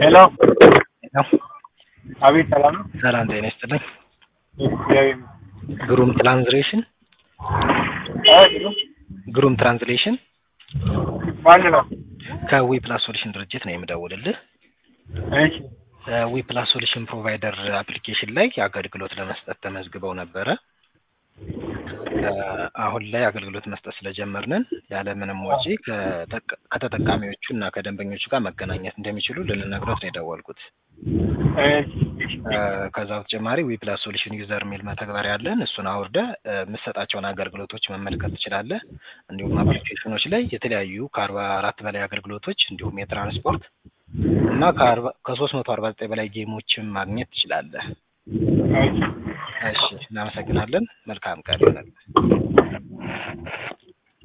ሄሎ ነው። አቤት፣ ሰላም ነው? ሰላም ጤና ይስጥልኝ። እግዚአብሔር ግሩም ትራንስሌሽን ይመስገን። ግሩም ትራንስሌሽን ማን ነው? ከዊ ፕላስ ሶሉሽን ድርጅት ነው የምደውልልህ። እሺ፣ ዊ ፕላስ ሶሉሽን ፕሮቫይደር አፕሊኬሽን ላይ አገልግሎት ለመስጠት ተመዝግበው ነበረ። እ አሁን ላይ አገልግሎት መስጠት ስለጀመርንን ያለምንም ወጪ ከተጠ- ከተጠቃሚዎቹ እና ከደንበኞቹ ጋር መገናኘት እንደሚችሉ ልንነግሮት ነው የደወልኩት። እሺ፣ እ ከዛ በተጨማሪ ዊ ፕላስ ሶሉሽን ዩዘር የሚል መተግበሪያ ያለን እሱን አውርደ የምሰጣቸውን አገልግሎቶች መመልከት ትችላለህ። እንዲሁም አፕሊኬሽኖች ላይ የተለያዩ ከአርባ አራት በላይ አገልግሎቶች እንዲሁም የትራንስፖርት እና ከአርባ ከሶስት መቶ አርባ ዘጠኝ በላይ ጌሞችን ማግኘት ትችላለህ። እሺ። እሺ፣ እናመሰግናለን። መልካም ቀን ይሆናል።